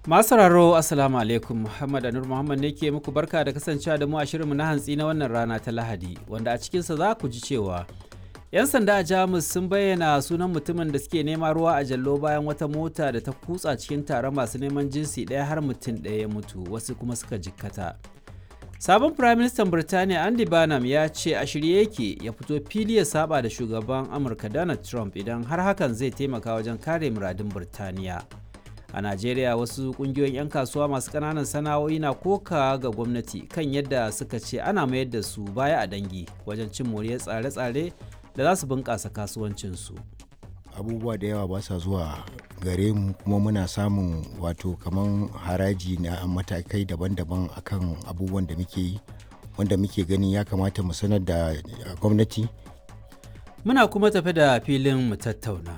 Masu sauraro Assalamu alaikum Muhammad Anur Muhammad ne ke muku barka da kasancewa da mu a shirinmu na hantsi na wannan rana ta Lahadi wanda a cikinsa za ku ji cewa 'yan sanda a Jamus sun bayyana sunan mutumin da suke nema ruwa a jallo bayan wata mota da ta kutsa cikin taron masu neman jinsi ɗaya har mutum ɗaya ya mutu wasu kuma suka jikkata. Sabon Firaministan Birtaniya Andy Barnum ya ce a shirye yake ya fito fili ya saba da shugaban Amurka Donald Trump idan har hakan zai taimaka wajen kare muradun Birtaniya. a najeriya wasu kungiyoyin 'yan kasuwa masu kananan sana'o'i na koka ga gwamnati kan yadda suka ce ana mayar da su baya a dangi wajen cin moriyar tsare-tsare da za su bunƙasa kasuwancinsu abubuwa da yawa ba sa zuwa gare mu kuma muna samun wato kaman haraji na matakai daban-daban akan abubuwan da muke yi wanda muke ganin ya kamata mu sanar da gwamnati muna kuma tafi da filin mu tattauna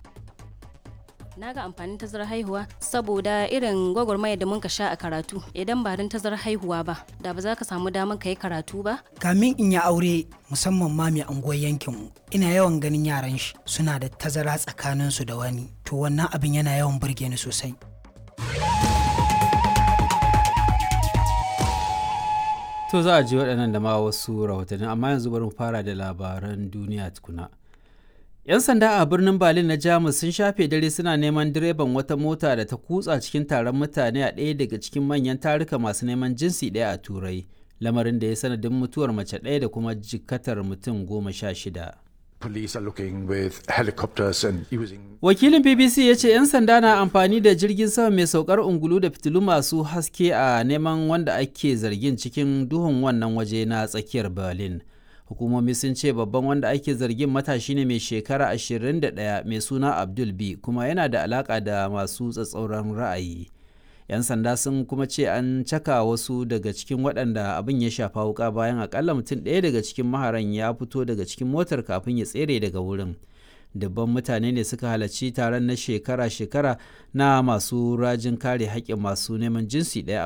na ga amfanin tazarar haihuwa saboda irin gwagwarmaya da muka sha a karatu idan ba don tazarar haihuwa ba da ba za ka samu damar ka yi karatu ba kamin in yi aure musamman ma mai anguwar yankinmu ina yawan ganin yaran shi suna da tazara tsakaninsu da wani to wannan abin yana yawan burge ni sosai to za a ji waɗannan da ma wasu rahotanni amma yanzu bari mu fara da labaran duniya tukuna 'Yan sanda a birnin Berlin na Jamus sun shafe dare suna neman direban wata mota da ta kutsa cikin taron mutane a ɗaya daga cikin manyan taruka masu neman jinsi ɗaya a Turai, lamarin da ya sanadin mutuwar mace ɗaya da kuma jikatar mutum goma sha shida. Wakilin BBC ya ce 'yan sanda na amfani da jirgin sama mai saukar ungulu da fitilu masu haske a neman wanda ake zargin cikin duhun wannan waje na tsakiyar Berlin. hukumomi sun ce babban wanda ake zargin matashi ne mai shekara 21 mai suna abdul b kuma yana da alaka da masu tsatsauran ra'ayi yan sanda sun kuma ce an caka wasu daga cikin waɗanda abin ya shafa wuka bayan akalla mutum ɗaya daga cikin maharan ya fito daga cikin motar kafin ya tsere daga wurin dubban mutane ne suka halarci taron na shekara-shekara na masu rajin kare haƙƙin masu neman jinsi ɗaya